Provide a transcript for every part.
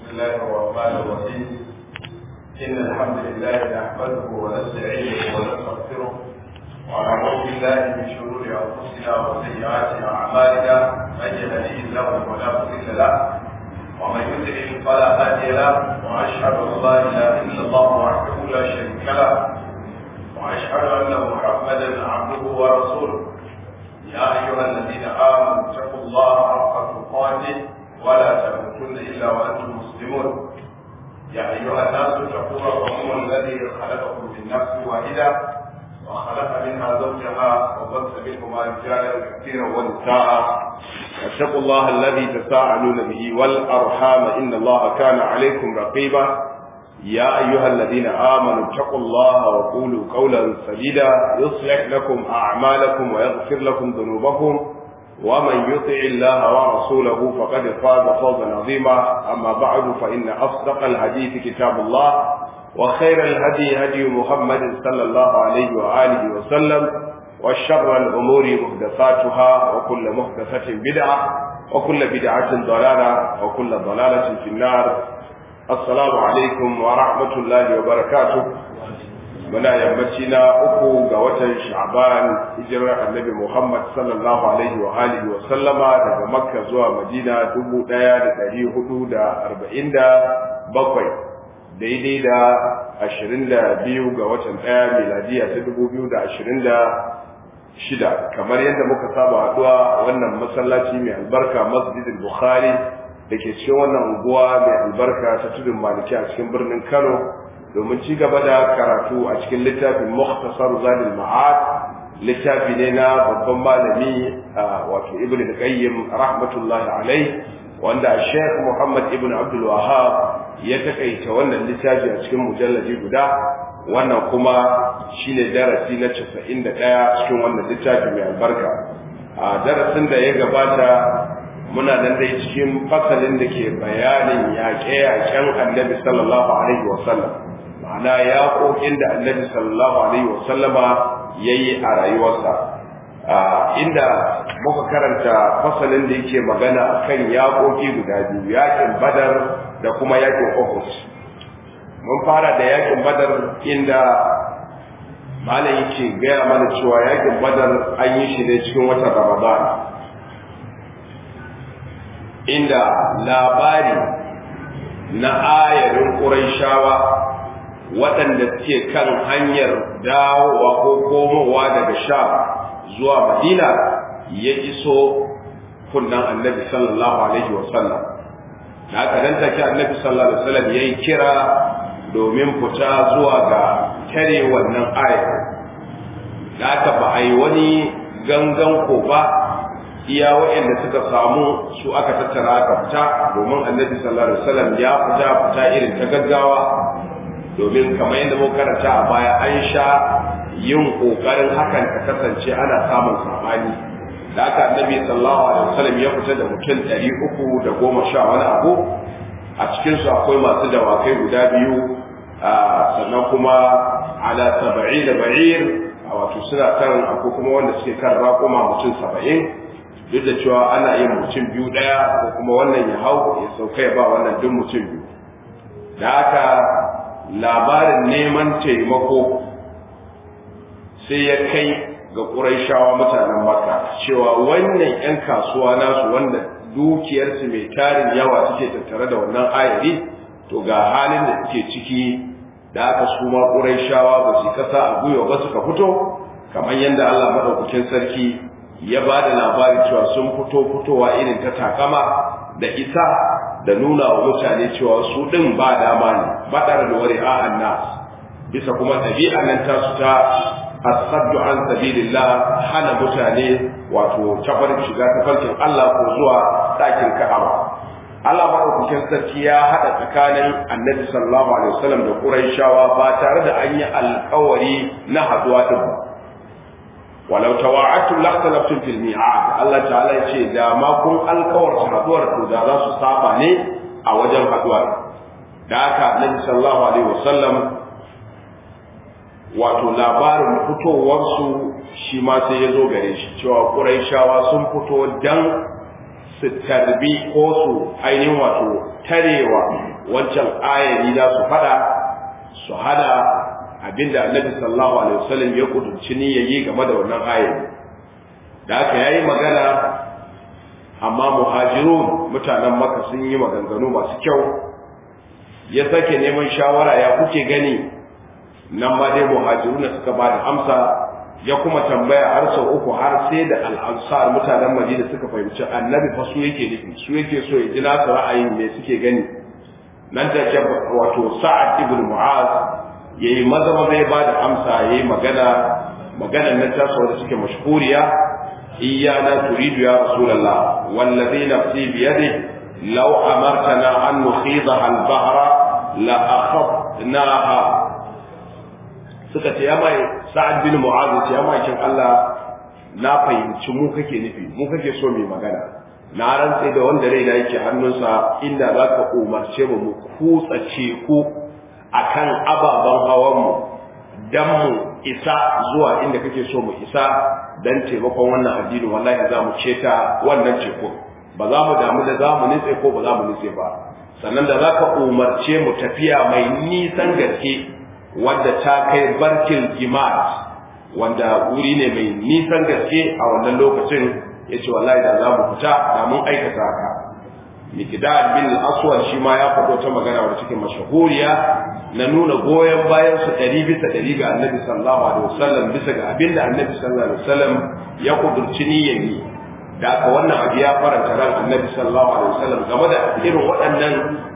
الله الرحمن الرحيم إن الحمد لله نحمده ونستعينه ونستغفره ونعوذ بالله من شرور أنفسنا وسيئات أعمالنا من يهديه الله فلا مضل له ومن يضلل فلا هادي له وأشهد أن لا إله إلا الله وحده لا شريك له وأشهد أن محمدا عبده ورسوله يا أيها الذين آمنوا اتقوا الله حق تقاته ولا تموتن إلا وأنتم مسلمون يا أيها الناس اتقوا ربكم الذي خلقكم من نفس واحدة وخلق منها زوجها وبث منهما رجالا كثيرا ونساء واتقوا الله الذي تساءلون به والأرحام إن الله كان عليكم رقيبا يا أيها الذين آمنوا اتقوا الله وقولوا قولا سديدا يصلح لكم أعمالكم ويغفر لكم ذنوبكم ومن يطع الله ورسوله فقد فاز فوزا عظيما أما بعد فإن أصدق الحديث كتاب الله وخير الهدي هدي محمد صلى الله عليه وآله وسلم وشر الأمور محدثاتها وكل محدثة بدعة وكل بدعة ضلالة وكل ضلالة في النار assalamu alaikum wa rahmatullahi wa barakatuh muna yammaci na uku ga watan sha'ban hijirar annabi muhammad sallallahu alaihi wa alihi wa sallama daga makka zuwa madina dubu ɗaya da ɗari hudu da arba'in da bakwai daidai da ashirin da biyu ga watan ɗaya miladiya ta dubu biyu da ashirin da shida kamar yadda muka saba haɗuwa a wannan masallaci mai albarka masjidin bukhari da ke cikin wannan unguwa mai albarka ta tudun maliki a cikin birnin kano domin ci gaba da karatu a cikin littafin muhtasar zalil ma'ad littafi ne na babban malami wato ibn al-qayyim rahmatullahi alai wanda sheikh muhammad ibn abdul wahab ya takaita wannan littafi a cikin mujalladi guda wannan kuma shine darasi na 91 cikin wannan littafi mai albarka a darasin da ya gabata muna nan dai cikin fasalin da ke bayanin yaƙe-yaƙen annabi sallallahu alaihi wasallam ma'ana yaƙoƙin da annabi sallallahu alaihi wasallama ya yi a rayuwarsa inda muka karanta fasalin da yake magana kan yaƙoƙi guda biyu yaƙin badar da kuma yaƙin uhud mun fara da yaƙin badar inda malam yake gaya mana cewa yaƙin badar an yi shi ne cikin watan ramadan inda labari na ayarin ƙuraishawa waɗanda suke kan hanyar dawowa ko komowa daga sha zuwa madina ya iso kunnan annabi sallallahu alaihi wasallam da aka nan take annabi sallallahu alaihi wasallam ya yi kira domin fita zuwa ga tare wannan ayar da aka ba a yi wani gangan ko ba iya waɗanda suka samu su aka tattara aka fita domin annabi sallallahu alaihi wasallam ya fita fita irin ta gaggawa domin kamar yadda muka karanta a baya an sha yin kokarin hakan ta kasance ana samun sabani da aka annabi sallallahu alaihi wasallam ya fita da mutum ɗari uku da goma sha wani abu a cikin su akwai masu dawakai guda biyu sannan kuma ala saba'i da ba'ir wato suna kan akwai kuma wanda suke kan raƙuma mutum saba'in duk da cewa ana yin mutum biyu ɗaya ko kuma wannan ya hau ya sauka ya ba wannan duk mutum biyu da haka labarin neman taimako sai ya kai ga ƙuraishawa mutanen maka cewa wannan 'yan kasuwa nasu wanda dukiyarsu mai tarin yawa suke tattare da wannan ayari to ga halin da suke ciki da aka su ma ƙuraishawa ba su kasa a gwiwa ba suka fito kamar yadda Allah maɗaukakin sarki ya ba da labarin cewa sun fito fitowa irin ta takama da isa da nuna wa mutane cewa su ɗin ba dama ne baɗar da wari a annas bisa kuma ɗabi'a nan ta su ta asaddu an sabilillah hana mutane wato tabar shiga tafarkin Allah ko zuwa ɗakin Ka'aba Allah maɗaukakin sarki ya haɗa tsakanin annabi sallallahu alaihi wasallam da Qurayshawa ba tare da an yi alƙawari na haɗuwa ɗin ba walau tawa'attum lakhtalaftum fil mi'ad Allah ta'ala yace da ma kun alkawar haduwar to da za su saba ne a wajen haduwar da haka Annabi sallallahu alaihi wasallam wato labarin fitowar su shi ma sai ya zo gare shi cewa Qurayshawa sun fito dan su tarbi ko su ainihin wato tarewa wancan ayari za su fada su hada abinda annabi sallallahu alaihi wasallam ya kudurci niyyayi game da wannan ayari da haka yayi magana amma muhajirun mutanen maka sun yi maganganu masu kyau ya sake neman shawara ya kuke gani nan ma dai muhajirun suka ba da amsa ya kuma tambaya har sau uku har sai da al'ansar mutanen madina suka fahimci annabi fa su yake nufi su yake so ya ji nasu ra'ayin me suke gani nan ta ce wato sa'ad ibn mu'az yayi maza maza ya ba da amsa yayi magana maganar nan ta da suke mashhuriya iyana turidu ya rasulullah wallazi nafsi bi yadihi law amartana an nukhidaha al-bahra la akhadnaha suka ce ya mai sa'ad bin mu'az ce ya mai Allah na fahimci mu kake nufi mu kake so mai magana na rantse da wanda raina yake hannunsa inda za ka umarce mu mu kutsa ku akan ababen hawan mu dan mu isa zuwa inda kake so mu isa dan taimakon wannan addini wallahi za mu ceta wannan teku ba za mu damu da za mu nitse ko ba za mu nitse ba sannan da za ka umarce mu tafiya mai nisan gaske wadda ta kai barkin jimat wanda wuri ne mai nisan gaske a wannan lokacin ya ce wallahi da za mu fita da mun aikata haka mikdad bin aswad shi ma ya faɗo ta magana wadda cikin mashahuriya na nuna goyon bayan su ɗari bisa ɗari ga annabi sallallahu alaihi wasallam bisa ga abin da annabi sallallahu alaihi wasallam ya kudurci niyyar yi da aka wannan abu ya faranta ran annabi sallallahu alaihi wasallam game da irin waɗannan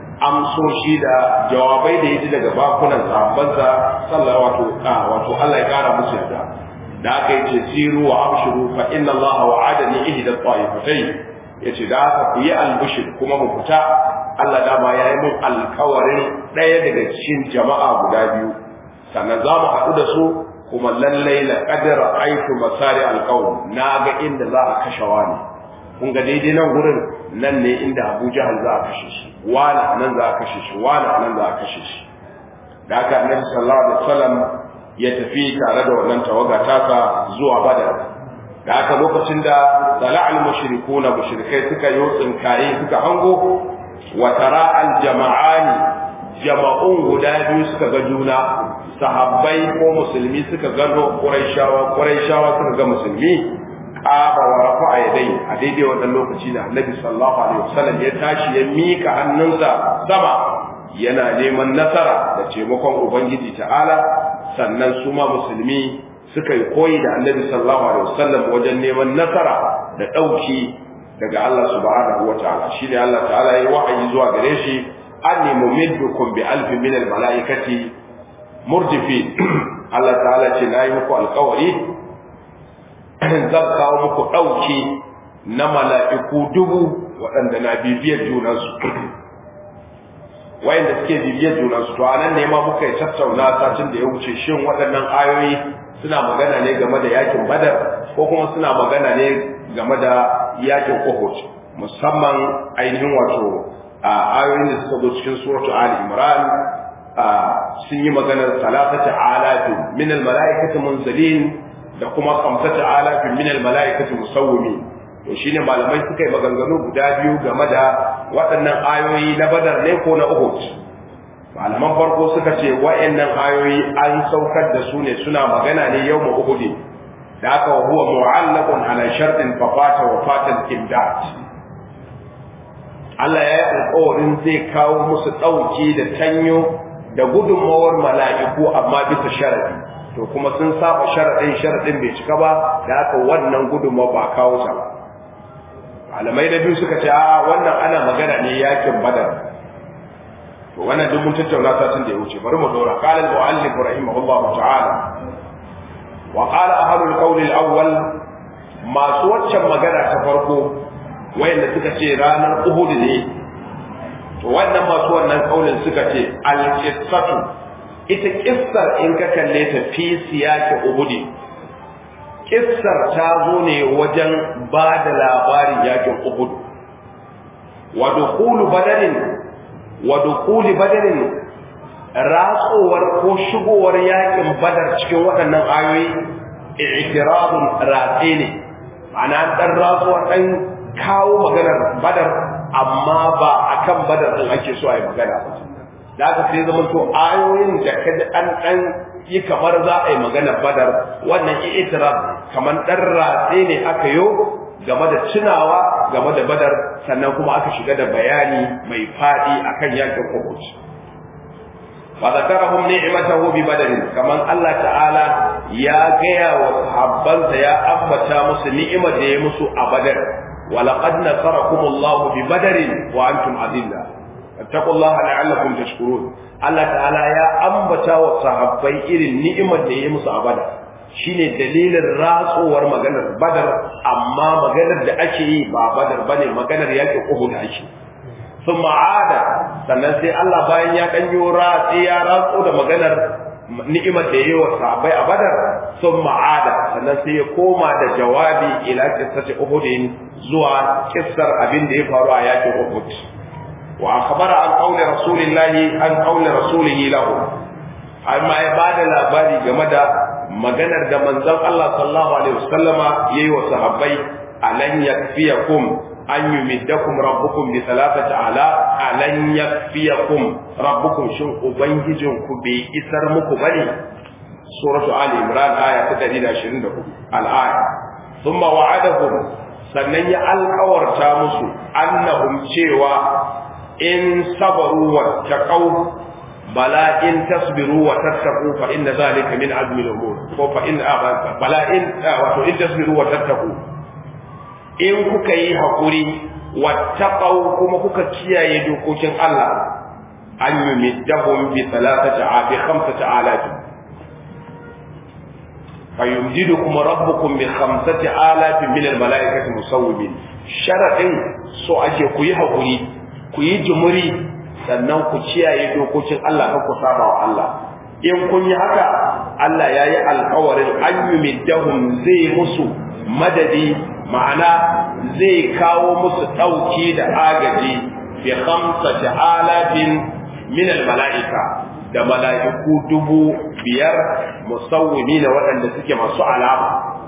amsoshi da jawabai da yaji daga bakunan sahabbansa sallallahu wato wato Allah ya kara musu yarda da aka yace siru wa abshiru fa inna Allah wa'adani ihda ta'ifatayn yace da aka ku yi albushir kuma mu fita Allah dama ya yi mun alkawarin ɗaya daga cikin jama'a guda biyu sannan za mu haɗu da su kuma lallai la qadara aitu masari alqawm na ga inda za a kashe wani kun ga daidai nan gurin nan ne inda Abu Jahal za a kashe shi wani nan za a kashe shi wani nan za a kashe shi da haka Annabi sallallahu alaihi wasallam ya tafi tare da wannan tawaga tasa zuwa Badar da haka lokacin da tala'al mushrikuna mushrikai suka yi tsinkaye suka hango wa tara al jama'ani jama'un guda biyu suka ga juna sahabbai ko musulmi suka gano quraishawa quraishawa suka ga musulmi qaba wa rafa'a yadai a daidai wannan lokaci da annabi sallallahu alaihi wasallam ya tashi ya mika hannunsa sama yana neman nasara da taimakon ubangiji ta'ala sannan su ma musulmi suka yi koyi da annabi sallallahu alaihi wasallam wajen neman nasara da dauki daga Allah subhanahu wa ta'ala shi ne Allah ta'ala ya wa'ayi zuwa gare shi anni mumiddukum bi alfin min al malaikati murjifi Allah ta'ala ce na yi muku alkawari zan kawo muku ɗauki na mala'iku dubu waɗanda na bibiyar junansu wayanda suke bibiyar junansu to anan ne ma muka yi tattauna satin da ya wuce shin waɗannan ayoyi suna magana ne game da yakin badar ko kuma suna magana ne game da yakin uhud musamman ainihin wato ayoyin da suka zo cikin suratu ali imran sun yi maganar salatata alafin min almalaikati munzalin da kuma khamsata alafin min almalaikati musawwimin to shine malamai suka yi maganganu guda biyu game da waɗannan ayoyi na badar ne ko na uhud malaman farko suka ce wa'annan ayoyi an saukar da su ne suna magana ne yau uhud da aka huwa mu'allaqun ala shartin fa fata wa fatal imdad Allah ya yi alƙawarin zai kawo musu ɗauki da tanyo da gudunmawar mala'iku amma bisa sharadi to kuma sun saba sharadin sharadin bai cika ba da aka wannan gudunmawa ba kawo ta ba malamai da biyu suka ce a wannan ana magana ne yakin badar to wannan duk mun tattauna satin da ya wuce bari mu dora qala al-mu'allif rahimahullahu ta'ala wa qala ahlul qawl al-awwal masu waccan magana ta farko wayanda suka ce ranar uhud ne to wannan masu wannan kaulin suka ce al-qissatu ita kissar in ka kalle ta fi siyaki uhud kissar ta zo ne wajen ba da labarin yakin uhud wa dukhulu badarin wa dukhuli badarin ratsowar ko shigowar yakin badar cikin waɗannan ayoyi i'tiradun ratse ne ma'ana dan ratsuwar dan kawo maganar badar amma ba akan badar din ake so a yi magana ba da aka sai zama to ayoyin da kaji an dan yi kamar za a yi maganar badar wannan i'tiraf kamar dan ratse ne aka yo game da tunawa game da badar sannan kuma aka shiga da bayani mai fadi akan yakin Uhud wa zakarahum ni'matahu bi badrin kaman Allah ta'ala ya gaya wa sahabbansa ya ambata musu ni'imar da ya musu a badar wa laqad nasarakum Allah bi badrin wa antum adilla fattaqullaha la'allakum tashkurun Allah ta'ala ya ambata wa sahabbai irin ni'imar da ya musu a badar shine dalilin ratsowar maganar badar amma maganar da ake yi ba badar bane maganar yakin Uhud ake sun ma'ada sannan sai Allah bayan ya ɗanyo ratsi ya ratso da maganar ni'imar da yi wa sahabbai a badar sun ma'ada sannan sai ya koma da jawabi ila kissati uhudin zuwa kissar abin da ya faru a yakin uhud wa akhbara an qawli rasulillahi an qawli rasulihi lahu amma ya bada labari game da maganar da manzon Allah sallallahu alaihi wasallama yayi wa sahabbai alan yakfiyakum an yumiddakum rabbukum bi thalathati ala alan yakfiyakum rabbukum shin ubangijin ku bai isar muku bane suratu ali imran aya ta 124 al-aya thumma wa'adahum sannan ya alƙawarta musu annahum cewa in sabaru wa taqaw bala in tasbiru wa tattaqu fa inna zalika min azmi al-umur ko fa in bala in wato in tasbiru wa tattaqu in kuka yi haƙuri wattaqau kuma kuka kiyaye dokokin Allah an yumiddahum bi thalathati bi khamsati alaf fayumdidukum rabbukum bi khamsati alaf min al malaikati musawwimin sharadin so ake ku yi haƙuri ku yi jumuri sannan ku kiyaye dokokin Allah kan ku saba wa Allah in kun yi haka Allah ya yi alkawarin an yumiddahum zai musu madadi ma'ana zai kawo musu ɗauki da agaji bi khamsati alafin min mala'ika da mala'iku dubu biyar musawwimi na waɗanda suke masu alama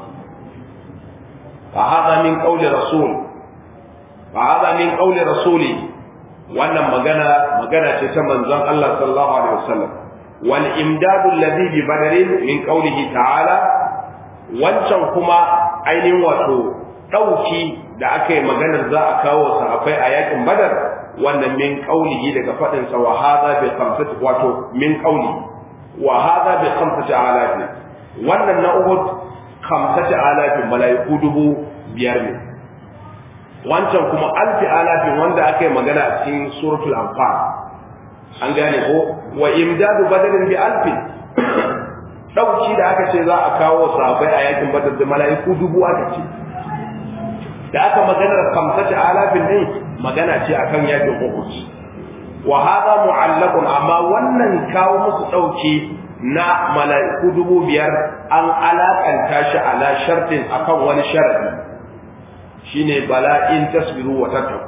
fa hada min qawli rasul fa hada min qawli rasuli wannan magana magana ce ta manzon Allah sallallahu alaihi wasallam wal imdadu alladhi bi badrin min qawlihi ta'ala wancan kuma ainihin wato ɗauki da aka yi maganar za a kawo sahabbai a yakin badar wannan min qaulihi daga fadin sa wa hadha bi khamsati wato min qauli wa hadha bi khamsati alafi wannan na uhud khamsati alafi malaiku dubu biyar ne wancan kuma alfi alafi wanda aka yi magana a cikin suratul anfal an gane ko wa imdadu badrin bi alfi dauki da aka ce za a kawo sahabbai a yakin badar da malaiku dubu aka ce da aka maganar kamsati alafin ne magana ce akan yakin Uhud wa hada mu'allaqun amma wannan kawo musu dauki na mala'iku dubu biyar an alakanta shi ala shartin akan wani sharadi shine bala'in tasbiru wa tattaku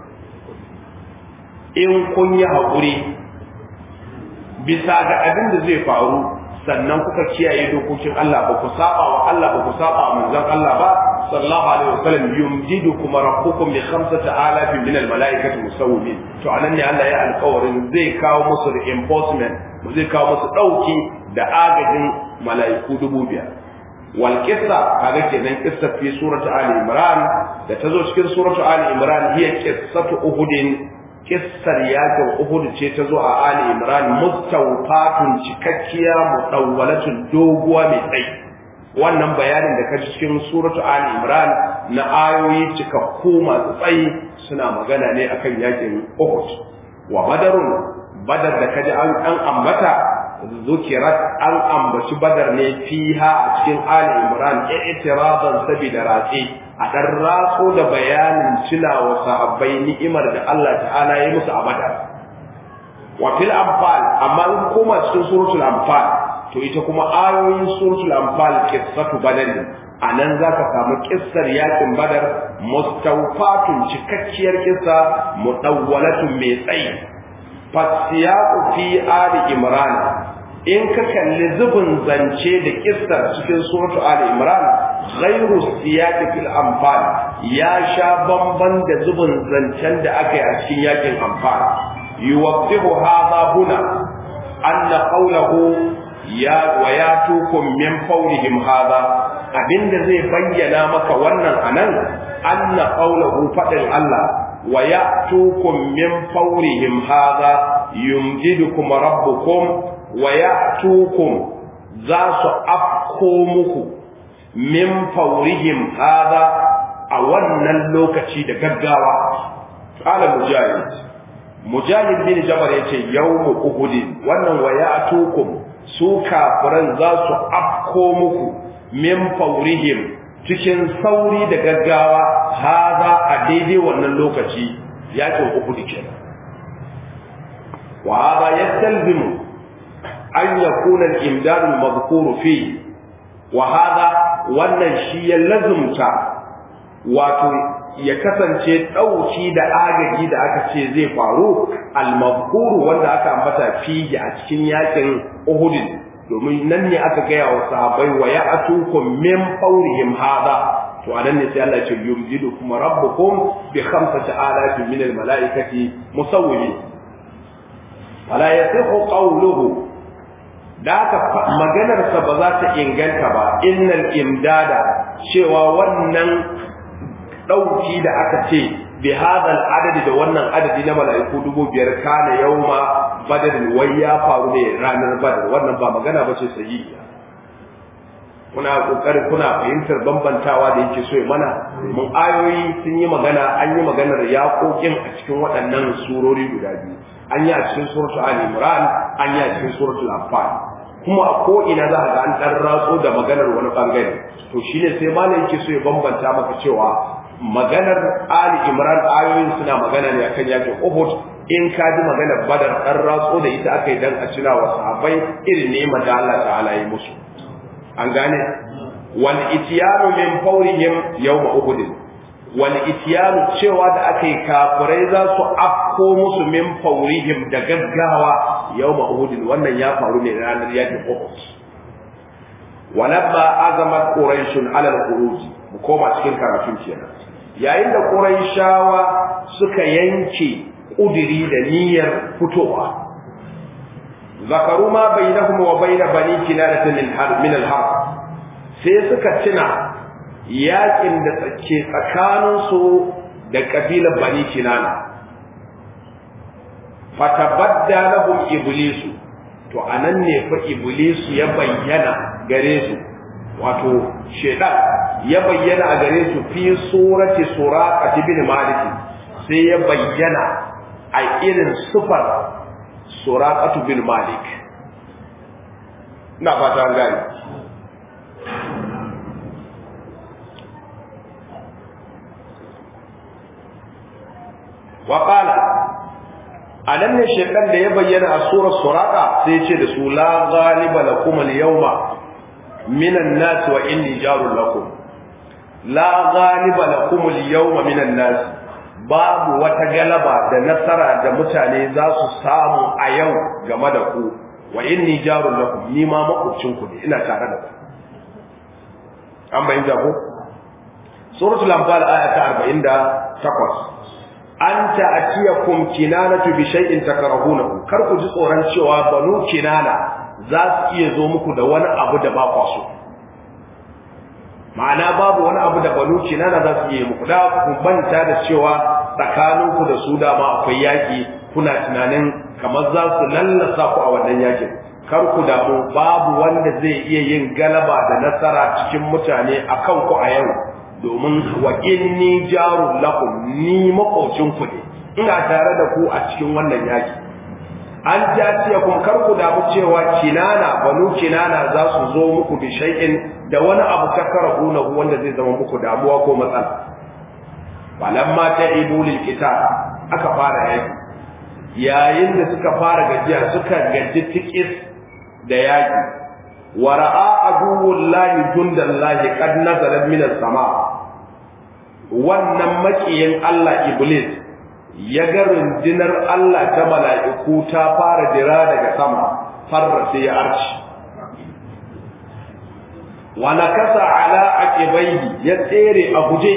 in kun yi haƙuri bisa ga abin da zai faru sannan kuka kiyaye dokokin Allah ba ku saba wa Allah ba ku saba wa manzon Allah ba sallallahu alaihi wasallam yumdidukum rabbukum bi khamsati alafin min almalaikati musawwimin to anan ne Allah ya alƙawarin zai kawo musu reinforcement zai kawo musu dauki da agajin malaiku dubu biyar wal qissa kaga kenan qissa fi surati ali imran da tazo cikin surati ali imran hiya qissatu uhudin kissar yakin Uhud ce ta zo a Ali Imran mustawfatun cikakkiya mudawwalatun doguwa mai tsayi wannan bayanin da kaji cikin suratu Ali Imran na ayoyi cikakku masu tsayi suna magana ne akan yakin Uhud wa badarun badar da kaji an an ambata zukirat an ambaci badar ne fiha a cikin Ali Imran i'tiradan sabida ratsi a ɗan ratso da bayanin cilawa sahabbai ni'imar da Allah ta'ala ya musu a badar wa fil anfal amma in koma cikin suratul anfal to ita kuma ayoyin suratul anfal qissatu badar anan zaka samu kissar yakin badar mustawfatun cikakkiyar kissa mudawwalatun mai tsayi fasiyaqu fi ali imran in ka kalli zubin zance da kissar cikin suratul ali imran ghairu siyaqi fil anfal ya sha bamban da zubin zancen da aka yi a cikin yakin anfal yuwaffihu hadha huna anna qawluhu ya wa yatukum min fawrihim hadha abinda zai bayyana maka wannan anan anna qawluhu fadin Allah wa ya'tukum min fawrihim hadha yumjidukum rabbukum wa ya'tukum za su afko muku min fawrihim hadha a wannan lokaci da gaggawa qala mujahid mujahid bin jabal yace yawmu uhud wannan wa ya'tukum su kafiran za su afko muku min fawrihim cikin sauri da gaggawa haza a daidai wannan lokaci yakin uku kenan wa hada yastalzimu an yakuna al-imdad al-madhkur fi wa hada wannan shi ya lazumta wato ya kasance dauki da agaji da aka ce zai faru al-madhkur wanda aka ambata fi a cikin yakin Uhud domin nan ne aka gaya wa sahabbai wa ya atukum min fawrihim hada to anan ne sai Allah ya ce yumjidu kuma rabbukum bi khamsati alafin min al malaikati musawwimin wala yasihu qawluhu da aka maganar sa ba za ta inganta ba innal imdada cewa wannan dauki da aka ce bi hadal adadi da wannan adadi na mala'iku dubu biyar kana yauma badar wai ya faru ne ranar badar wannan ba magana ba ce sahihiya kuna kokarin kuna fahimtar bambantawa da yake so ya mana mun ayoyi sun yi magana an yi maganar yaƙoƙin a cikin waɗannan surori guda biyu an yi a cikin suratul ali imran an yi a cikin suratul anfal kuma a ko ina za ga an dan ratso da maganar wani bangare to shine sai malam yake so ya bambanta maka cewa maganar Ali Imran ayoyin suna magana ne akan yakin Uhud in ka ji maganar Badar dan ratso da ita aka yi dan a cina wa sahabbai irin ne da Allah ta'ala yi musu an gane wal ityanu min fawrihim yawm Uhud wal ityanu cewa da aka yi kafirai za su afko musu min fawrihim da gaggawa yawm Uhud wannan ya faru ne ranar yakin Uhud ولما أزمت قريش على الخروج mu koma cikin karatun kenan yayin da Qurayshawa suka yanke kudiri da niyyar fitowa zakaru ma bainahum wa bain bani kinana min har min al har sai suka tuna yakin da tsake tsakanin su da kabilar bani kinana fatabadda lahum iblisu to anan ne fa iblisu ya bayyana gare su wato shedan ya bayyana a gare su fi surati suraqat ibn malik sai ya bayyana a irin sufar suraqat bin malik ina fata an gani wa qala anan ne shedan da ya bayyana a surar suraqa sai ya ce da su la ghaliba lakum al-yawma minan nas wa inni jarul lakum la ghaliba lakum al-yawma minan nas babu wata galaba da nasara da mutane za su samu a yau game da ku wa inni jarul lakum ni ma makwabcin ku ne ina tare da ku an bayyana ko suratul anfal aya ta 48 an ta'tiyakum kinanatu bi shay'in takrahunahu kar ku ji tsoron cewa banu kinana za su iya zo muku da wani abu da ba kwa so ma'ana babu wani abu da banu kinana za su iya muku da ku banta da cewa tsakaninku da su dama akwai yaki kuna tunanin kamar za su lallasa ku a wannan yakin kar ku damu babu wanda zai iya yin galaba da nasara cikin mutane akan ku a yau domin wa inni jarun lakum ni makocin ku ne ina tare da ku a cikin wannan yaki an jaciya kun kar ku damu cewa kinana banu kinana za su zo muku bi shay'in da wani abu takarahuna wanda zai zama muku damuwa ko matsala falamma ta'ibu lil kitab aka fara yaki yayin da suka fara gajiya suka gaji tikis da yaki wa ra'a aduwullahi jundallahi qad nazala min as-sama wannan makiyin Allah iblis ya ga rundunar Allah ta mala'iku ta fara jira daga sama farra sai ya arci wa nakasa ala aqibaihi ya tsere a guje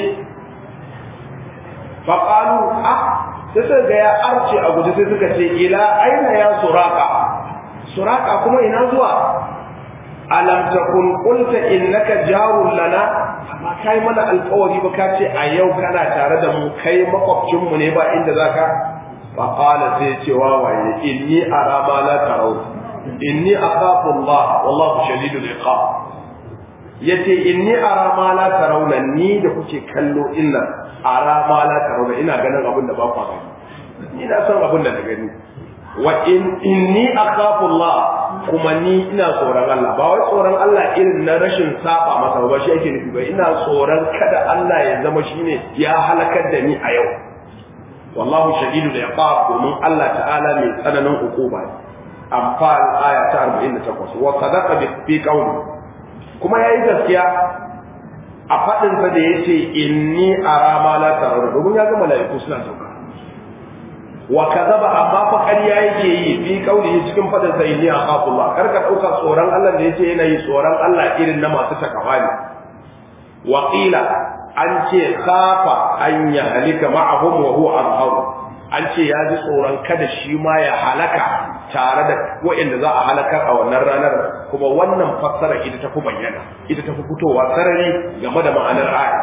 fa qalu ah sai suka ga ya arce a guje sai suka ce ila aina ya suraka suraka kuma ina zuwa alam takun qulta innaka jarul lana amma kai mana alƙawari ba ka ce a yau kana tare da mu kai makwabcin mu ne ba inda zaka fa qala sai ce wa waye inni ara ma la tarau inni akhafu Allah wallahu shadidul iqab yace inni ara ma la tarawna ni da kuke kallo inna ara ma la tarawna ina ganin abin da ba ku gani ni na san abin da na gani wa in inni akhafu Allah kuma ni ina tsoron Allah ba wai tsoron Allah irin na rashin saba masa ba shi ake nufi ba ina tsoron kada Allah ya zama shine ya halakar da ni a yau wallahu shadidul iqab domin Allah ta'ala mai tsananin hukuma ne amfal aya ta 48 wa sadaqa fi qawli kuma yayi gaskiya a fadin sa da yace inni ara ma la tarawna domin ya ga malaiku suna sauka wa kadaba amma fa ƙarya yake yi fi qawli cikin fadin sa inni akhafu Allah kar ka dauka tsoron Allah da yace yana yi tsoron Allah irin na masu takawa ne wa qila an ce khafa an ya halika ma'ahum wa huwa azharu an ce ya ji tsoron kada shi ma ya halaka tare da waɗanda za a halakar a wannan ranar kuma wannan fassara ita ta fi bayyana ita ta fi fitowa sarari game da ma'anar aya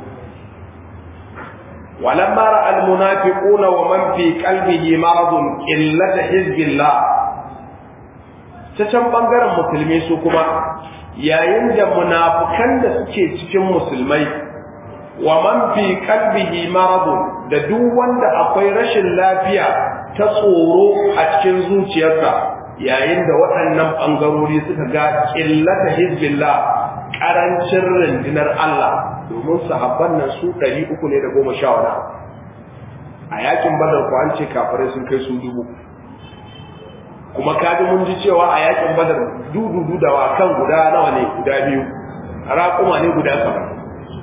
ولما راى المنافقون ومن في قلبه مرض قله حزب الله ta can bangaren musulmi su kuma yayin da munafukan da suke cikin musulmai wa man fi qalbihi maradun da duk wanda akwai rashin lafiya ta tsoro a cikin zuciyarsa yayin da waɗannan bangarori suka ga qillata hizbillah karancin rundunar Allah domin sahabban nan su 300 ne da goma sha wani a yakin badar ko an ce kafirai sun kai su dubu kuma kaji mun ji cewa a yakin badar dududu da wakan guda nawa ne guda biyu raƙuma ne guda saba'in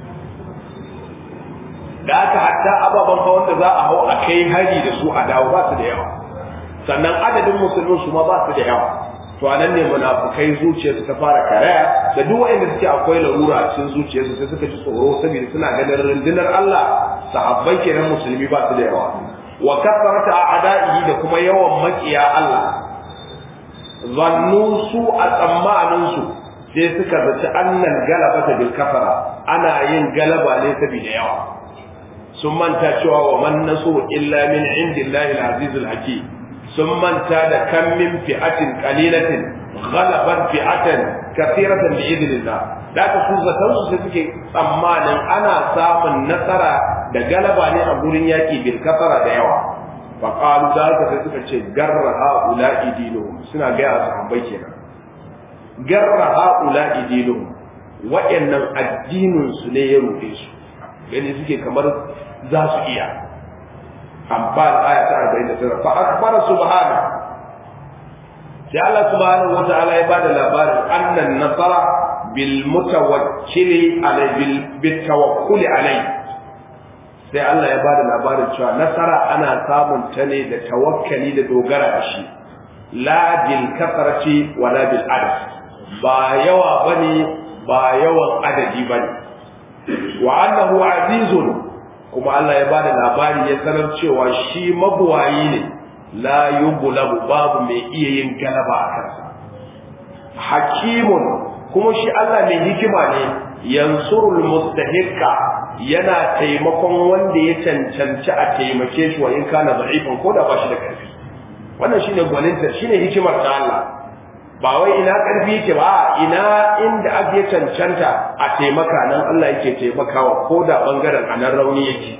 da aka hatta ababen hawan da za a hau a kai hari da su a dawo ba su da yawa sannan adadin musulmin su ma ba su da yawa to a nan ne munafukai zuciyarsu ta fara karaya da duk wanda suke akwai larura a cikin zuciyarsu sai suka ji tsoro saboda suna ganin rundunar Allah sahabbai kenan musulmi ba su da yawa wa kasarata a'da'ihi da kuma yawan makiya Allah zannu su a tsammanin su sai suka zaci annan galaba ta bil kafara ana yin galaba ne saboda yawa sun manta cewa wa man nasu illa min indillahi al-aziz al-hakim sun manta da kan min fi'atin qalilatin ghalabat fi'atan kathiratan bi idnillah da ka su zatan su sai suke tsammanin ana samun nasara da galaba ne a gurin yaki bil kafara da yawa fa qalu da ka sai suka ce garra haula'i dinuhum suna ga a sahabbai kenan garra haula'i dinuhum wa'annan addinin su ne ya rufe su gani suke kamar za su iya amfan aya ta 49 fa akbara subhana sai Allah subhanahu wa ta'ala ya bada labarin annan nasara bil mutawakkili alai bil tawakkuli alai sai Allah ya bada labarin cewa nasara ana samun ta ne da tawakkali da dogara da shi la bil kasrati wala bil adad ba yawa bane ba yawan adadi bane wa annahu azizun kuma Allah ya bada labari ya sanar cewa shi mabuwayi ne la yughlabu babu mai iya yin galaba a kansa hakimun kuma shi Allah mai hikima ne yansurul mustahiqa yana taimakon wanda ya cancanci a taimake shi wa in kana da'ifan ko da ba shi da karfi wannan shine gwaninta shine hikimar ta Allah ba wai ina karfi yake ba ina inda ake cancanta a taimaka nan Allah yake taimakawa ko da bangaren anan rauni yake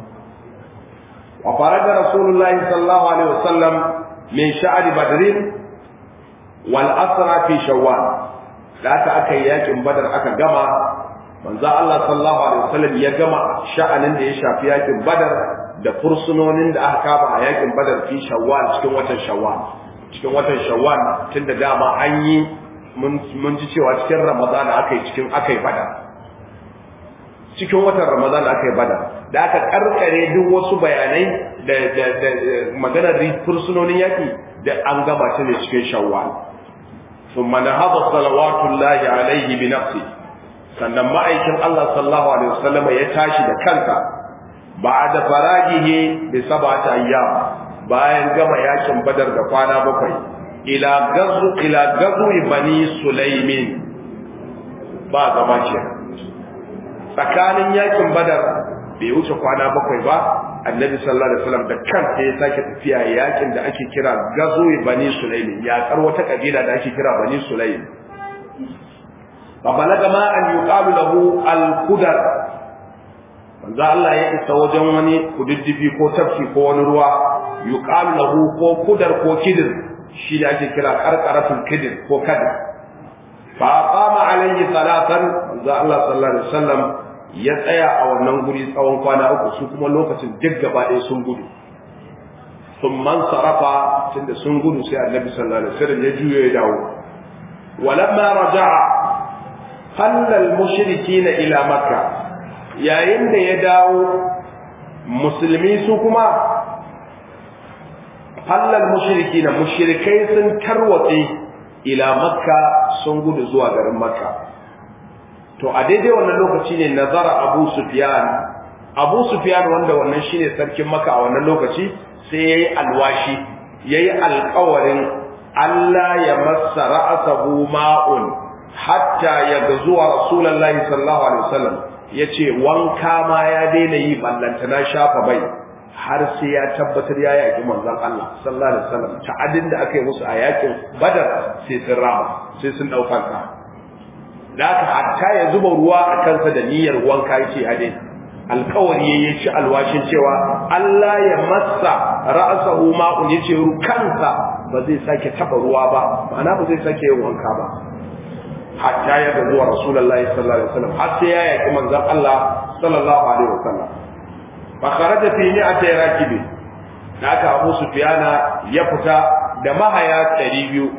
wa faraja rasulullahi sallallahu alaihi wasallam min sha'ri badrin wal asra fi shawwal da aka aka yi yakin badar aka gama manzo Allah sallallahu alaihi wasallam ya gama sha'anin da ya shafi yakin badar da fursunonin da aka kama a yakin badar fi shawwal cikin watan shawwal cikin watan shawwal tun da dama an yi mun ji cewa cikin ramadana aka yi cikin aka yi bada cikin watan ramadana aka yi bada da aka karkare duk wasu bayanai da da da maganar fursunonin yaki da an gama ta ne cikin shawwal ثم نهض صلوات الله عليه بنفسه sannan ma'aikin Allah sallallahu alaihi wasallam ya tashi da kansa ba'da farajihi bi sab'ati ayyam bayan gama yakin badar da kwana bakwai ila gazu ila gazu bani sulaimin ba zama ce tsakanin yakin badar bai wuce kwana bakwai ba annabi sallallahu alaihi wasallam da kansa ya sake tafiya yakin da ake kira gazu bani sulaimin ya kar wata kabila da ake kira bani sulaimin fa balaga ma an yuqalu lahu al-qudar manzo Allah ya isa wajen wani kududdufi ko tafki ko wani ruwa yuqalu lahu ko kudar ko kidir shi da ake kira qarqaratul kidir ko kadir fa qama alayhi salatan manzo Allah sallallahu alaihi wasallam ya tsaya a wannan guri tsawon kwana uku su kuma lokacin duk gaba ɗaya sun gudu sun man sarafa tunda sun gudu sai annabi sallallahu alaihi wasallam ya juyo ya dawo walamma raja'a hallal mushrikina ila makka yayin da ya dawo musulmi su kuma hallal mushrikina mushrikai sun tarwatse ila makka sun gudu zuwa garin makka to a daidai wannan lokaci ne nazara abu sufyan abu sufyan wanda wannan shine sarkin maka a wannan lokaci sai yayi alwashi yayi alƙawarin Allah ya massa ra'asahu ma'un hatta ya zuwa rasulullahi sallallahu alaihi wasallam yace wanka ma ya daina yi ballantana shafa bai har sai ya tabbatar ya yaki manzon Allah sallallahu alaihi wasallam ta'adin da aka yi musu a yakin badar sai sun rama sai sun dauka ka da haka hatta ya zuba ruwa a kansa da niyyar wanka yake a daina alkawari ya ci alwashin cewa Allah ya massa ra'asahu ma'un yace kansa ba zai sake taba ruwa ba ma'ana ba zai sake yin wanka ba hatta ya ga zuwa rasulullahi sallallahu alaihi wasallam har sai ya yaki manzon Allah sallallahu alaihi wasallam fa kharaja fi mi'ati rakibi da aka Abu Sufyana ya fita da mahaya 200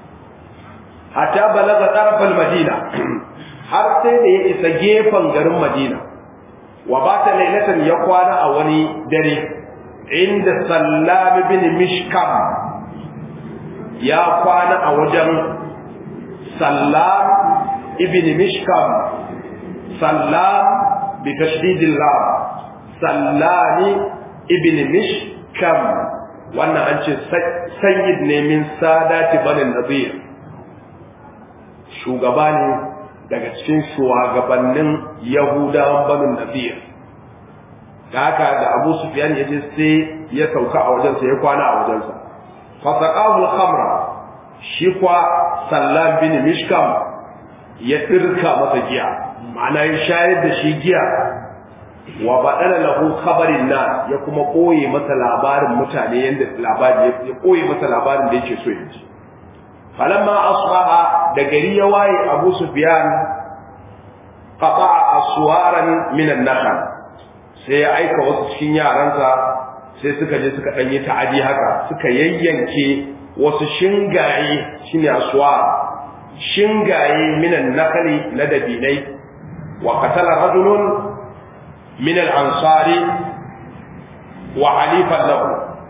hatta balaga tarafal madina har sai da ya isa gefen garin madina wa bata lailatan ya kwana a wani dare inda sallam bin mishkam ya kwana a wajen sallam ibn mishkam sallam bi tashdidil lam sallami ibn mishkam wannan an ce sayyid ne min sadati banin nadir shugaba ne daga cikin shugabannin yahudawan banin nadir da haka da abu sufyan ya je sai ya sauka a wajensa ya kwana a wajensa fasaqahu al-khamra shi kwa sallam bin mishkam ya dirka masa giya ma'ana ya shayar da shi giya wa badala lahu khabarin nas ya kuma koye masa labarin mutane yanda labari ya koye masa labarin da yake so ya ji falamma asbaha da gari ya waye abu sufyan qata'a aswaran min an-nakhl sai ya aika wasu cikin yaransa sai suka je suka danyi ta'adi haka suka yayyanke wasu shingaye shine aswar shingaye min an-nakhl na dabinai wa qatala rajulun min al-ansari wa halifan lahu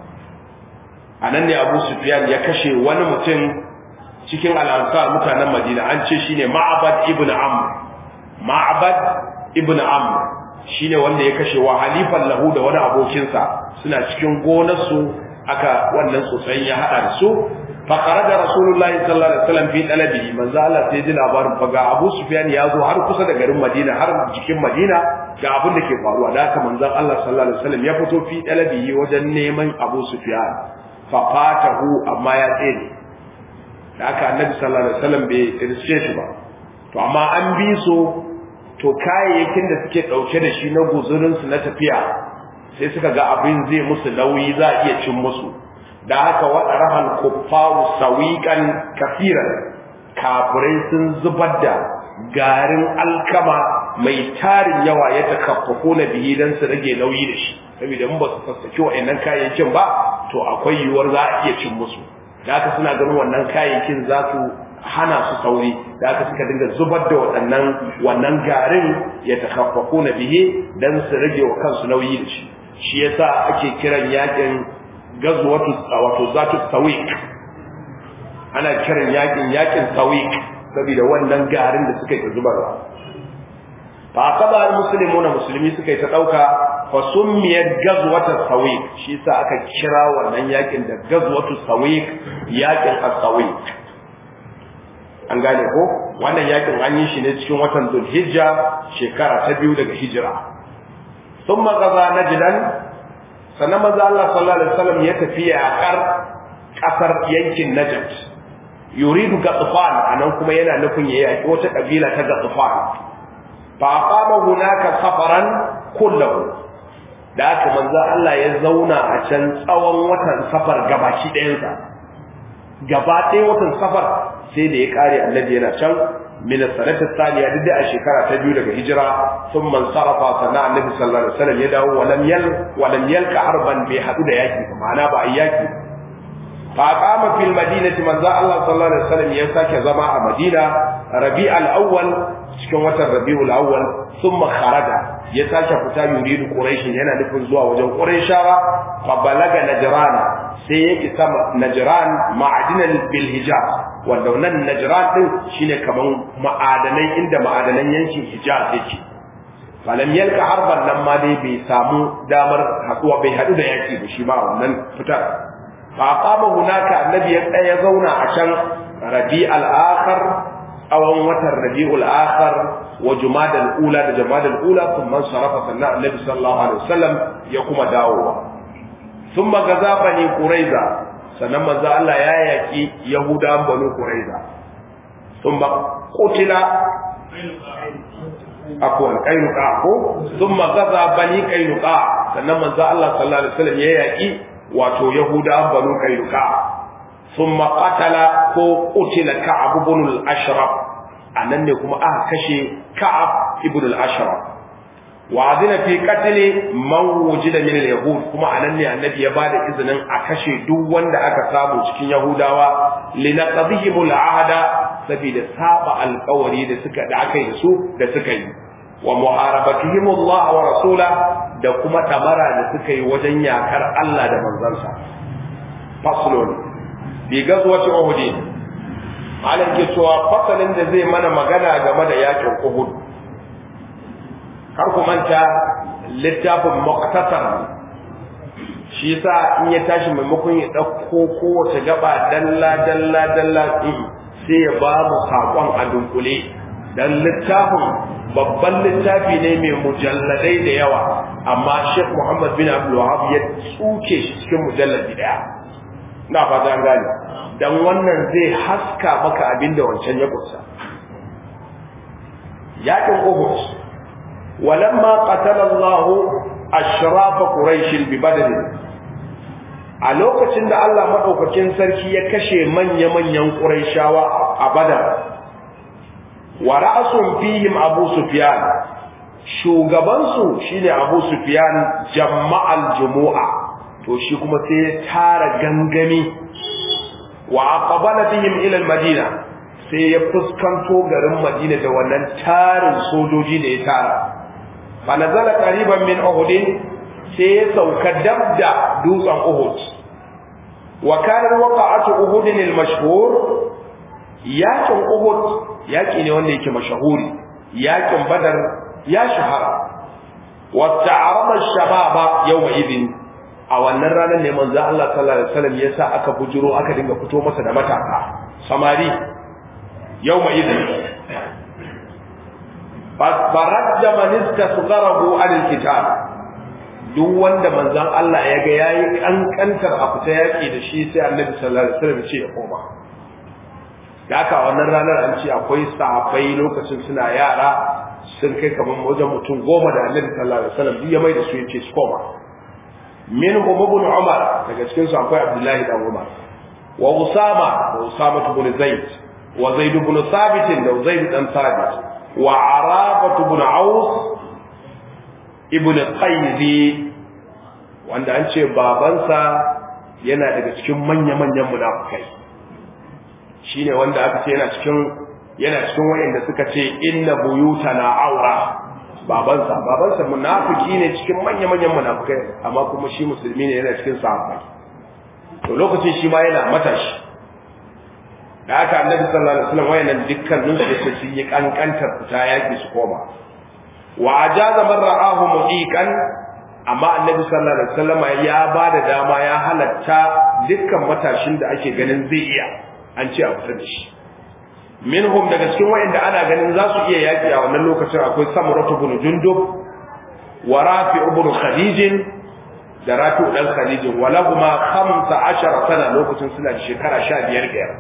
anan ne abu sufyan ya kashe wani mutum cikin al'ansar mutanen Madina an ce shine Ma'bad ibn Amr Ma'bad ibn Amr shine wanda ya kashe wa halifan lahu da wani abokinsa suna cikin gonarsu aka wannan tsotsayin ya hada da su fa kharaja rasulullahi sallallahu alaihi wasallam fi talabi manzo Allah sai ji labarin fa ga Abu Sufyan ya zo har kusa da garin Madina har cikin Madina ga abin da ke faruwa da haka manzo Allah sallallahu alaihi wasallam ya fito fi talabi wajen neman Abu Sufyan fa fatahu amma ya tsere da aka annabi sallallahu alaihi wasallam bai riske shi ba to amma an bi su to kayayyakin da suke dauke da shi na guzurin su na tafiya sai suka ga abin zai musu nauyi za a iya cin musu da haka wada rahal kuffaru sawiqan kafiran kafirai sun zubar da garin alkama mai tarin yawa ya takaffafu na bihi dan su rage nauyi da shi saboda in ba su sassake wa'annan kayayyakin ba to akwai yiwuwar za a iya cin musu da aka suna ganin wannan kayayyakin za su hana su sauri da aka suka dinga zubar da waɗannan wannan garin ya takaffafu na bihe don su rage wa kansu nauyi da shi shi yasa ake kiran yakin gazwatu wato zatu sawiq ana kiran yakin yakin sawiq saboda wannan garin da suka yi zubarwa fa aqaba almuslimuna musulmi suka yi ta dauka fa summiyat gazwatu sawiq shi sa aka kira wannan yakin da gazwatu sawiq yakin as-sawiq an gane ko wannan yakin an yi shi ne cikin watan Dhulhijja shekara ta biyu daga hijira thumma gaza najdan sannan manzo Allah sallallahu alaihi wasallam ya tafi a kar kasar yankin Najd yuridu Gatfan anan kuma yana nufin ya yaki wata kabila ta Gatfan fa aqama hunaka safaran kullahu da aka manzo Allah ya zauna a can tsawon watan safar gabashi ɗayansa gaba ɗaya watan safar sai da ya kare annabi yana can min sanata thaniya duk da a shekara ta biyu daga hijira sun man sarafa sana annabi sallallahu alaihi wasallam ya dawo walam yal walam yalka harban bai hadu da yaki ba ma'ana ba a yaki fa qama fil madinati manzo Allah sallallahu alaihi wasallam ya sake zama a Madina Rabi'al awwal cikin watan Rabiul awwal thumma kharaja ya sake fita yuridu quraish yana nufin zuwa wajen quraishawa fa balaga najran sai ya isa najran ma'adinan bil hijaz wanda nan najran din shine kaman ma'adanai inda ma'adanan yankin hijaz yake falam yalka harban nan ma dai bai samu damar haduwa bai hadu da yaki ba shi ba wannan fitar fa qama hunaka annabi ya tsaya zauna a can rabi'al akhar tsawon watan rabi'ul akhar wa jumadal ula da jumadal ula thumma sarafa sannan annabi sallallahu alaihi wasallam ya kuma dawowa thumma gaza bani quraiza sannan manzo Allah ya yaki yahudan banu quraiza thumma qutila akwan kainuka ko thumma gaza bani kainuka sannan manzo Allah sallallahu alaihi wasallam ya yaki wato yahudan banu kainuka thumma qatala ko qutila ka'ab ibn al-ashraf anan ne kuma aka kashe ka'ab ibn al-ashraf wa adina fi qatl man wujida min al-yahud kuma anan ne annabi ya bada izinin a kashe duk wanda aka samu cikin yahudawa linaqdihim al-ahda saboda saba alƙawari da suka da aka yi da su da suka yi wa muharabatihim Allah wa rasula da kuma tamara da suka yi wajen yakar Allah da manzansa faslun bi gazwati uhud malam ke cewa fasalin da zai mana magana game da yakin uhud kar ku manta littafin muqtasar shi yasa in ya tashi maimakon ya dauko kowace gaba dalla dalla dalla sai ya ba mu sakon a dunkule dan littafin babban littafi ne mai mujalladai da yawa amma Sheikh Muhammad bin Abdul Wahhab ya tsuke shi cikin mujalladi daya ina fata an gane dan wannan zai haska maka abin da wancan ya kusa yakin Uhud walamma qatala Allah ashraf quraish bi badr a lokacin da Allah madaukakin sarki ya kashe manya-manyan quraishawa a badar wa ra'sun fihim abu sufyan shugaban su shine abu sufyan jama'al jumu'a to shi kuma sai ya tara gangami wa aqbala bihim ila al-madina sai ya fuskanto garin madina da wannan tarin sojoji da ya tara fa nazala qariban min uhud sai ya sauka dabda dutsen uhud wa kana waqa'atu uhud al-mashhur yakin uhud yaki ne wanda yake mashahuri yakin badar ya shahara wa ta'arada ash-shababa yawma idin a wannan ranar ne manzo Allah sallallahu alaihi wasallam yasa aka bujuro aka dinga fito masa da mataka samari yawma idin faradda man istasgharahu anil kitab duk wanda manzon Allah ya ga yayi kankantar a fita yaki da shi sai Annabi sallallahu alaihi wasallam ce ya koma da haka wannan ranar an ce akwai sahabbai lokacin suna yara sun kai kamar wajen mutum goma da Annabi sallallahu alaihi wasallam duk ya mai da su yace su koma minhum ibn Umar daga cikin su akwai Abdullahi dan Umar wa Usama da Usama ibn Zaid wa Zaid ibn Thabit da Zaid dan Thabit wa Araba ibn Aus ibn Qayzi wanda an ce babansa yana daga cikin manya-manyan munafikai shine wanda aka ce yana cikin yana cikin wayanda suka ce inna buyutana aura babansa babansa munafiki ne cikin manya-manyan munafikai amma kuma shi musulmi ne yana cikin sahabbai to lokacin shi ma yana matashi da aka annabi sallallahu alaihi wasallam wayannan dukkanin su sun yi kankantar fita yaki su koma wa ajaza man ra'ahu mudiqan amma annabi sallallahu alaihi wasallam ya ba da dama ya halatta dukkan matashin da ake ganin zai iya an ce a fita da shi minhum daga cikin wayanda ana ganin za su iya yaki a wannan lokacin akwai samuratu ibn jundub wa rafi ibn khadij da rafi dan khadij wa lahuma 15 sana lokacin suna da shekara 15 ga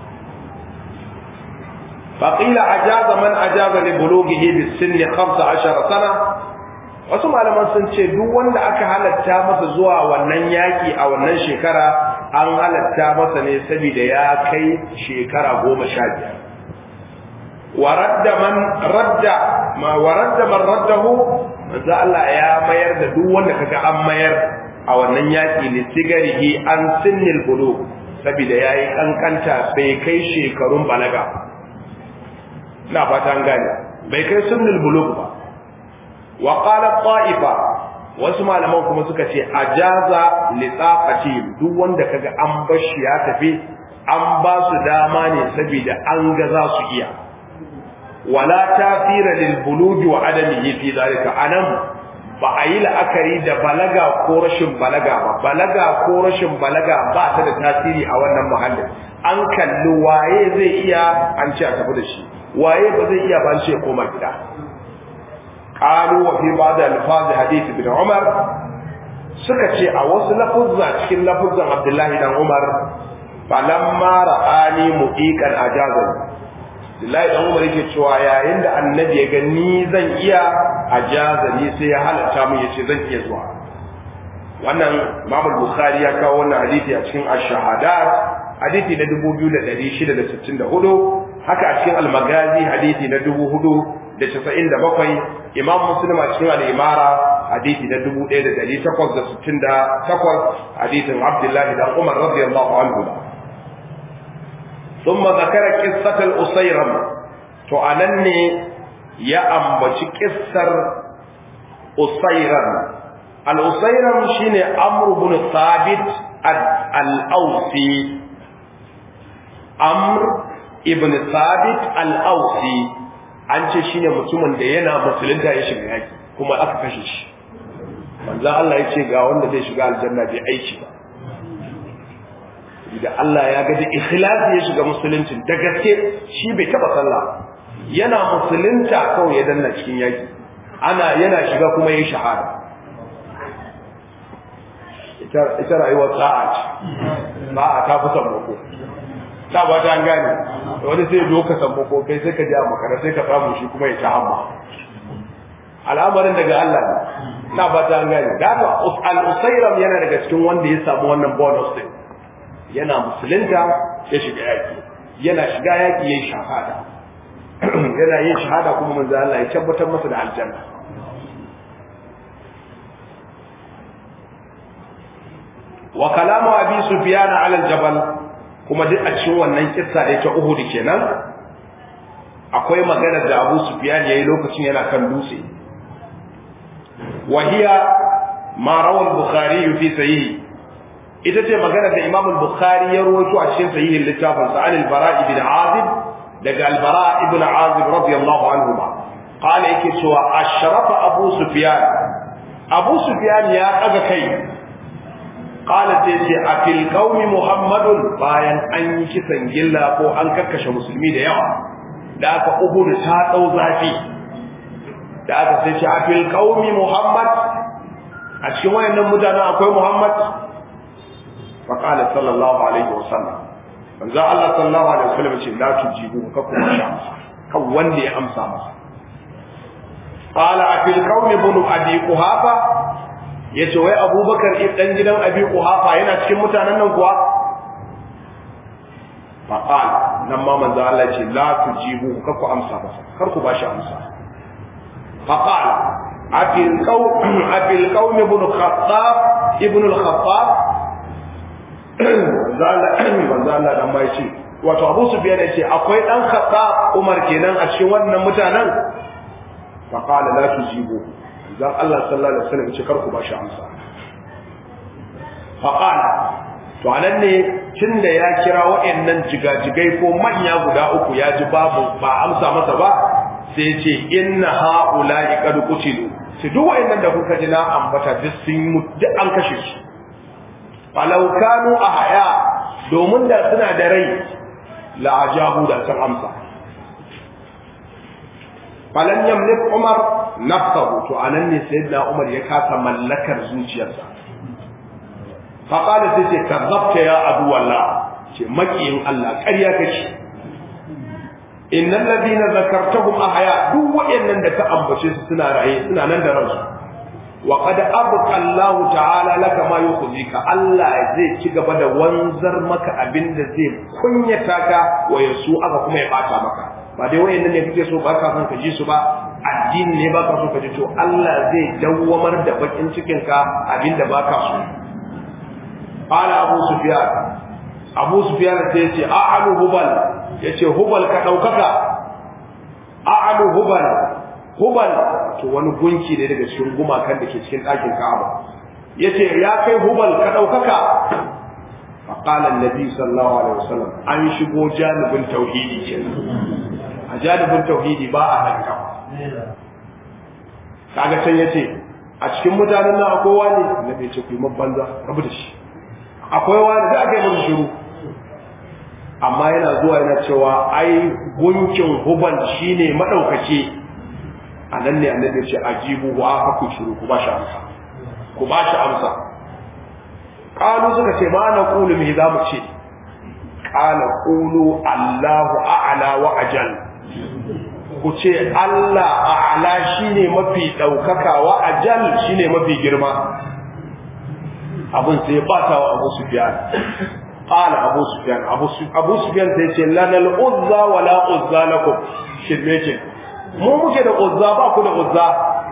فقيل أجاز من أجاز لبلوغه بالسن 15 سنة wasu malaman sun ce duk wanda aka halatta masa zuwa wannan yaki a wannan shekara an halatta masa ne saboda ya kai shekara goma sha biyar waradda man radda ma waradda man raddahu manzo Allah ya mayar da duk wanda kaga an mayar a wannan yaki ne sigarihi an sinnil bulugh saboda yayi kankanta bai kai shekarun balaga ina fata an gane bai kai sinnil bulugh ba wa qala ta'ifa wasu malaman kuma suka ce ajaza li taqati duk wanda kaga an bashi ya tafi an ba su dama ne saboda an ga za su iya wala tafira lil buluji wa adamihi fi zalika anan ba a yi la'akari da balaga ko rashin balaga ba balaga ko rashin balaga ba ta da tasiri a wannan muhallin an kalli waye zai iya an ce a tafi da shi waye ba zai iya ba an ce koma gida qalu wa fi ba'd alfaz hadith ibn umar suka ce a wasu lafuzza cikin lafuzzan abdullahi dan umar falamma ra'ani muqiqan ajazan Abdullahi dan Umar yake cewa yayin da annabi ya ga ni zan iya ajazani sai ya halatta mu yace zan iya zuwa wannan Imam Bukhari ya kawo wannan hadisi a cikin Ash-Shahadat hadisi na 2664 haka a cikin Al-Magazi hadisi na 4097 Imam Muslim a cikin Al-Imara hadisi na 1868 hadisin Abdullahi dan Umar radiyallahu anhu ثم ذكر قصة الأسيرم to anan ne ya ambaci kissar Usairam al-Usairam shine Amr ibn Thabit al-Awsi Amr ibn Thabit al-Awsi an ce shine mutumin da yana musulunta ya shiga yaki kuma aka kashe shi manzo Allah ya ce ga wanda zai shiga aljanna bai aiki ba da Allah ya ga da ikhlasi ya shiga musulunci da gaske shi bai taba sallah yana musulunta kawai ya danna cikin yaki ana yana shiga kuma yayin shahada ita ita rayuwar sa'a ce sa'a ta fi sammako ta ba ta gane wani sai zo ka sammako kai sai ka ji a makara sai ka samu shi kuma ya ta hamma al'amarin daga Allah ne na ba ta gane da haka al-usairam yana daga cikin wanda ya samu wannan bonus din yana musulunta ya shiga yaki yana shiga yaki yayin shahada yana yin shahada kuma manzo Allah ya tabbatar masa da aljanna wa kalamu abi sufyan ala aljabal kuma duk a cikin wannan kissa da yake Uhud kenan akwai magana da Abu Sufyan yayi lokacin yana kan dutse wa hiya ma rawa al-Bukhari fi sahihi ita ce magana da Imam al-Bukhari ya rawaito a cikin sahihin littafin sa al-Bara ibn Azib daga al-Bara ibn Azib radiyallahu anhu qala yake cewa ashrafa Abu Sufyan Abu Sufyan ya daga kai qala sai ce a fil qaumi Muhammadun bayan an yi kisan gilla ko an kakkashe musulmi da yawa da aka Uhud ta dau zafi da aka sai ce a fil qaumi Muhammad a cikin wayannan mutanen akwai Muhammad فقال صلى الله عليه وسلم من ذا الله صلى الله عليه وسلم ce la tujibu ka kuma sha kan wanda ya amsa masa qala afil qaumi bunu abi quhafa yace wai abubakar dan gidan abi quhafa yana cikin mutanen nan kuwa faqal nan ma manzo Allah ce la tujibu ka ku amsa masa kar ku bashi amsa faqal afil qaum afil qaumi bunu khattab ibn al-khattab manzo Allah dan bai ce wato Abu Sufyan yace akwai dan Khattab Umar kenan a cikin wannan mutanen fa qala la tujibu dan Allah sallallahu alaihi wasallam yace kar ku bashi amsa fa qala to anan ne tunda ya kira waɗannan jigajigai ko manya guda uku ya ji babu ba amsa masa ba sai ce inna haula'i qad qutilu sai duk wayannan da kuka ji na ambata duk sun mutu duk an kashe su falau kanu ahya domin da suna da rai la ajabu da san amsa falan yamlik umar nafsahu to anan ne sayyidina umar ya kasa mallakar zuciyarsa fa qala sai ce kazzabta ya adu wallah ce makiyin Allah ƙarya kace innal ladina zakartahum ahya duk wayannan da ka ambace su suna raye suna nan da ransu wa qad abqa Allah ta'ala laka ma yukhzika Allah zai ci gaba da wanzar maka abinda zai kunyata ka wa yasu aka kuma ya bata maka ba dai wayannan ne kake so ba ka son ka ji su ba addini ne ba ka so ka ji to Allah zai dawwamar da bakin cikin ka abinda ba ka so qala abu sufyan abu sufyan sai ya ce a'alu hubal yace hubal ka daukaka a'alu hubal hubal to wani gunki ne daga cikin gumakan da ke cikin ɗakin Ka'aba yace ya kai hubal ka daukaka فقال النبي صلى الله عليه وسلم an shigo janibin tauhidi kenan a janibin tauhidi ba a hanka kaga can yace a cikin mutanen nan akwai wani annabi ya ce ku yi banza rabu da shi akwai wani da aka yi masa shiru amma yana zuwa yana cewa ai gunkin hubal shine madaukake a nan ne annabi ya ce ajibu wa aka ku shiru ku ba shi amsa ku ba shi amsa qalu suka ce ma na qulu me za mu ce qala qulu allahu a'la wa ajal ku ce allah a'la shine mafi daukaka wa ajal shine mafi girma abun sai ba ta wa abu sufyan qala abu sufyan abu sufyan sai ce lanal uzza wa la uzza lakum shirme ce mu muke da uzza ba ku da uzza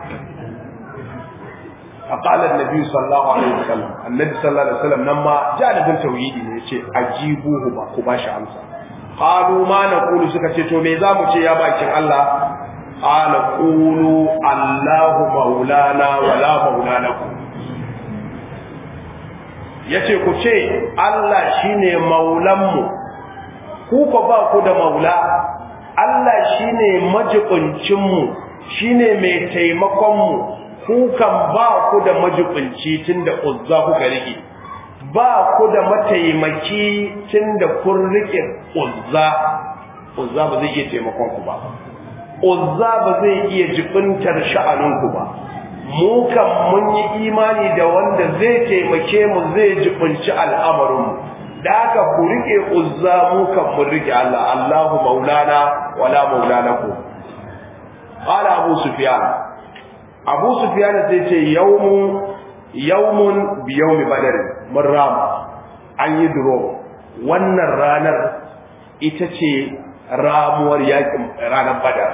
فقال النبي صلى الله عليه وسلم النبي صلى الله عليه وسلم لما جانب التوحيد ne yace ajibuhu ba ku bashi amsa qalu ma naqulu suka ce to me zamu ce ya bakin Allah qala qulu Allahu maulana wala maulana ku yace ku ce Allah shine maulan mu ku ko ba ku da maula Allah shine majibincin mu shine mai taimakon mu kukan ba ku da majibinci tun da uzza kuka rike ba ku da mataimaki tun da kun rike uzza uzza ba zai iya taimakon ku ba uzza ba zai iya jibintar sha'aninku ba mu kan mun yi imani da wanda zai taimake mu zai jibinci al'amarinmu da haka ku rike uzza mu kan mun rike Allah Allahu maulana wala maulana ku qala abu sufyan abu sufyan sai ce yawmu yawmun bi yawmi badr mun rama an yi duro wannan ranar ita ce ramuwar yakin ranar badar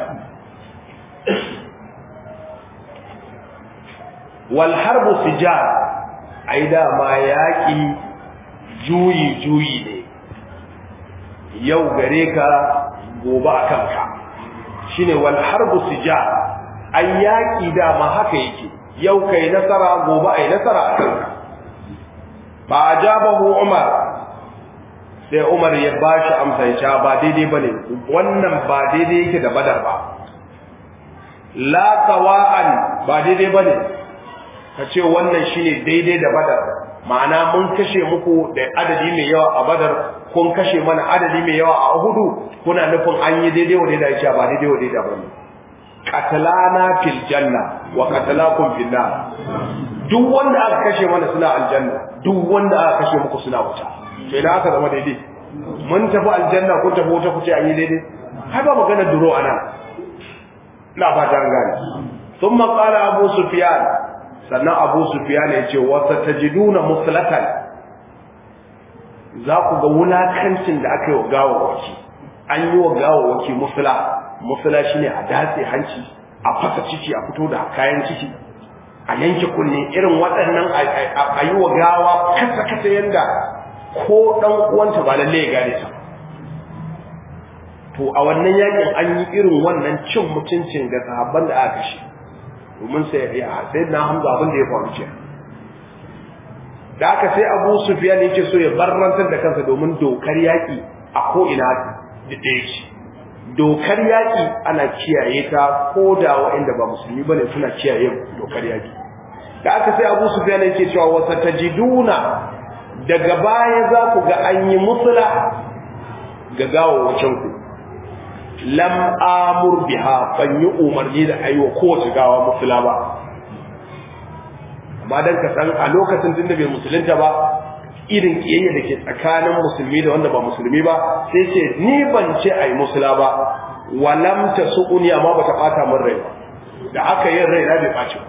wal harbu sijar ai dama yaki juyi juyi ne yau gare ka gobe a kanka shine wal harbu sijar an yaƙi dama haka yake yau kai nasara gobe ai nasara a kanka ba ajabahu umar sai umar ya bashi amsa ya ba daidai bane wannan ba daidai yake da badar ba la sawa'an ba daidai bane ka ce wannan shine daidai da badar ma'ana mun kashe muku da adadi mai yawa a badar kun kashe mana adadi mai yawa a hudu kuna nufin an yi daidai wa daidai ya ba daidai wa daidai bane qatlana fil janna wa qatlakum fil nar duk wanda aka kashe mana suna aljanna duk wanda aka kashe muku suna wuta to idan aka zama daidai mun tafi aljanna ko tafi wuta kuce an yi daidai har ba magana duro ana ina fata an gane thumma qala abu sufyan sannan abu sufyan ya ce wa satajiduna muslatan za ku ga wulakancin da aka yi wa gawawaki an yi wa gawawaki musula musula shine a datse hanci a fasa ciki a fito da kayan ciki a yanke kunne irin waɗannan a yi wa gawa kasa kasa yanda ko ɗan uwanta ba lalle ya gane ta to a wannan yakin an yi irin wannan cin mutuncin ga sahabban da aka kashe domin sai ya sai na hamza abin da ya faru ce da aka sai abu sufiyan yake so ya barrantar da kansa domin dokar yaki a ko ina da ɗaya ce dokar yaƙi ana kiyaye ta ko da waɗanda ba musulmi bane suna kiyaye dokar yaƙi da aka sai Abu Sufyan yake cewa wasa tajiduna daga baya za ku ga an yi musula ga gawawacin ku lam amur biha ban yi umarni da aiwa kowace gawa musula ba amma dan ka san a lokacin tunda bai musulunta ba irin kiyayya da ke tsakanin musulmi da wanda ba musulmi ba sai ce ni ban ce ai musula ba walam tasuni amma bata bata min rai da aka yin rai na bai baci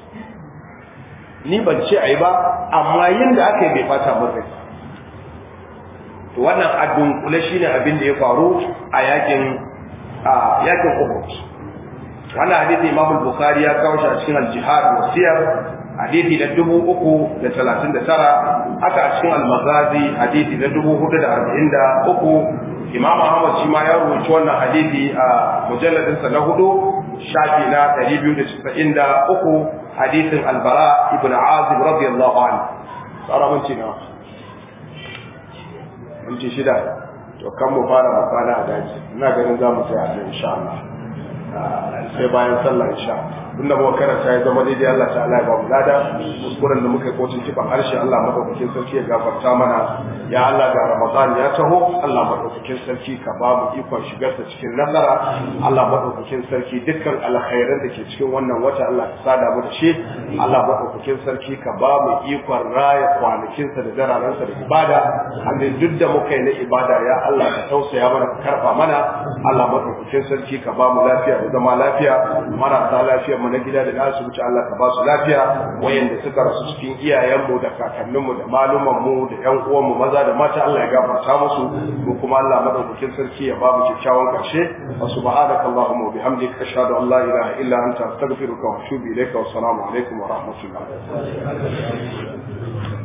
ni ban ce ai ba amma yin da aka yi bai bata min rai to wannan addun kula shine abin da ya faru a yakin a yakin Uhud wannan hadisi Imam Bukhari ya kawo shi a cikin al-Jihad wa Siyar hadisi na dubu uku da talatin da tara haka a cikin almagazi hadisi na dubu hudu da arba'in da uku imam ahmad shi ma ya rubuci wannan hadisi a mujalladinsa na hudu shafi na ɗari biyu da casa'in da uku hadisin albara ibn azib radiyallahu anhu tsara minti na minti shida to kan mu fara mu kwana a daji ina ganin za mu tsaya a insha Allah sai bayan sallah insha Allah abinda muka karanta ya zama daidai Allah ta'ala ya ba mu lada kuskuren da muka yi kotun kiban harshe Allah madaukakin sarki ya gafarta mana ya Allah ga Ramadan ya taho Allah madaukakin sarki ka ba mu ikon shigar ta cikin nasara Allah madaukakin sarki dukkan alkhairan da ke cikin wannan wata Allah ka sada mu da shi Allah madaukakin sarki ka ba mu ikon raya kwanakin sa da dararan sa da ibada Allah duk da muka yi na ibada ya Allah ka tausaya mana ka karba mana Allah madaukakin sarki ka ba mu lafiya da zama lafiya marasa lafiya mu na gida da asibiti Allah ka ba su lafiya wayanda suka rasu cikin iyayenmu da kakanninmu da malumanmu da ƴan uwanmu maza da mata Allah ya gafarta musu mu kuma Allah madaukakin sarki ya ba mu kyakkyawan karshe wa subhanaka allahumma wa bihamdika ashhadu an la ilaha illa anta astaghfiruka wa atubu ilayka wa assalamu alaikum wa rahmatullah